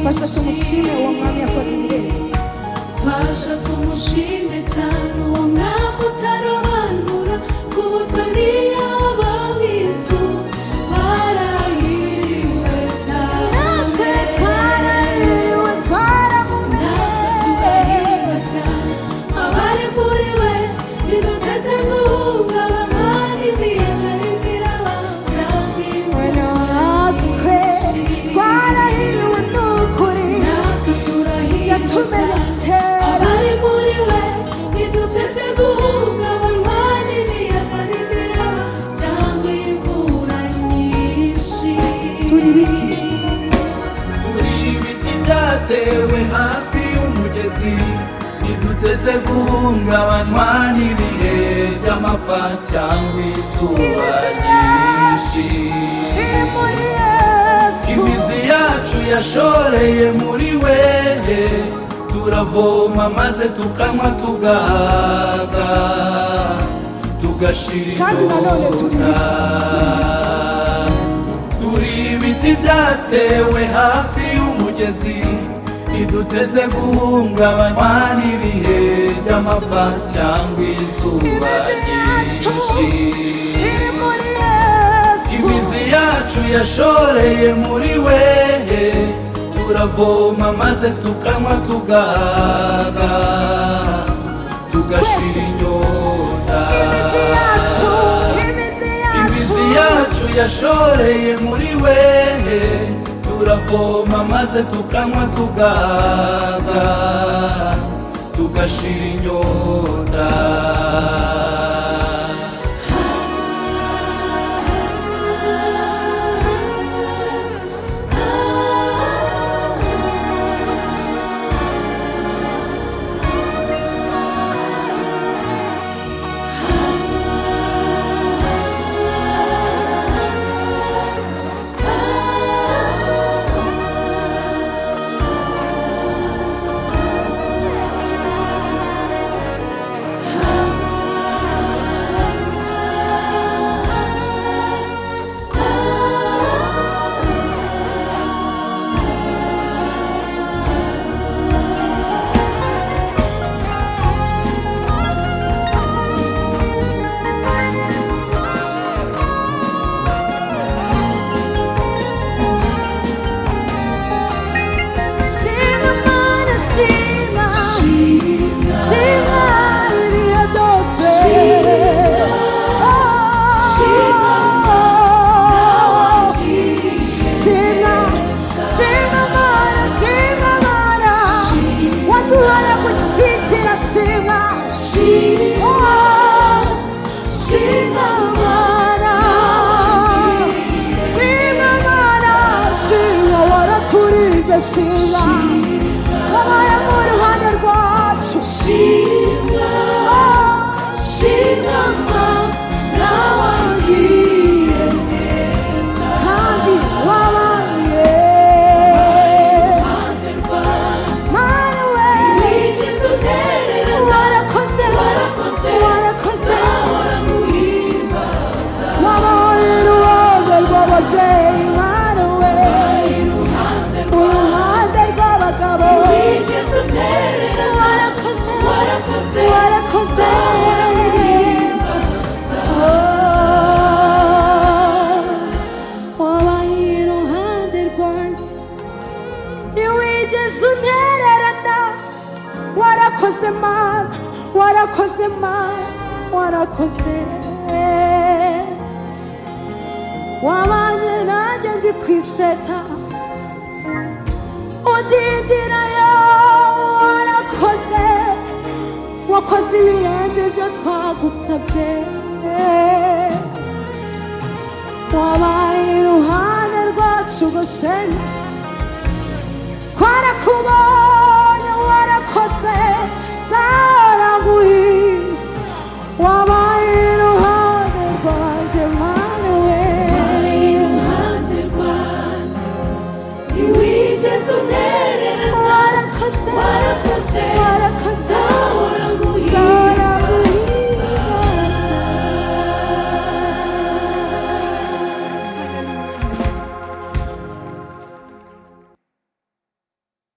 fasha tumushime uwo mwami yakoze ibirenze fasha tumushime cyane uwo mwami utarobanura ku butoni y'ababisutse barahiriwe cyane natwe twarahiriwe twaramumenye natwe turahirwa cyane abari muri we biduteze guhungabana n'imiyaga y'ibirabaza Bueno, natwe twarahiriwe n'ukuri natwe turahirwa cyane yatumenetse abari muri we biduteze guhungabanywa n'imiyaga n'ibiraba cyangwa imvura nyinshi turi ibiti turi ibiti byatewe hafi y'umugezi ntiduteze guhungabanywa n'ibihe by'amapfa cyangwa izuba ryinshi biri muri yesu imizi yacu yashoreye muri wewe turavoma maze tukanywa tugahaga tugashira Kandi nanone turi inyota turi ibiti byatewe hafi y'umugezi ntiduteze guhungabanywa n'ibihe by'amapfa cyangwa izuba ryinshi biri muri yesu imizi yacu yashoreye muri wehe turavoma maze tukanywa tugahaga tugashira inyota imizi yacu imizi imizi yacu yacu yashoreye muri wehe turavoma maze tukanywa tugahaga tugashira inyota Sima mana sima Sima iria doce Sima Sima Sima mana sima mana Watu haya kusitira sima Sima mana Sima mana Sima waraturije sima Abaya mu ruhande rwacu shima shima mana wagiye neza kandi wabaye iruhande rwawe mwana we wigeze untererana warakoze warakoze warakoze nzahora nguhimbaza wabaye uruhande rw'ababyeyi mwana we iruhande rwawe uruhande rw'abagabo wigeze untererana warakoze warakoze warakoze nzahora nguhimbaza Oh, wabaye iruhande rwanjye ntiwigeze untererana warakoze mana warakoze mana warakoze wabanye nanjye ndi ku iseta udindirayo warakoze wakoze ibirenze ibyo twagusabye wabaye iruhande rwacu gosheni twarakubonye warakoze nzahora nguhimba waba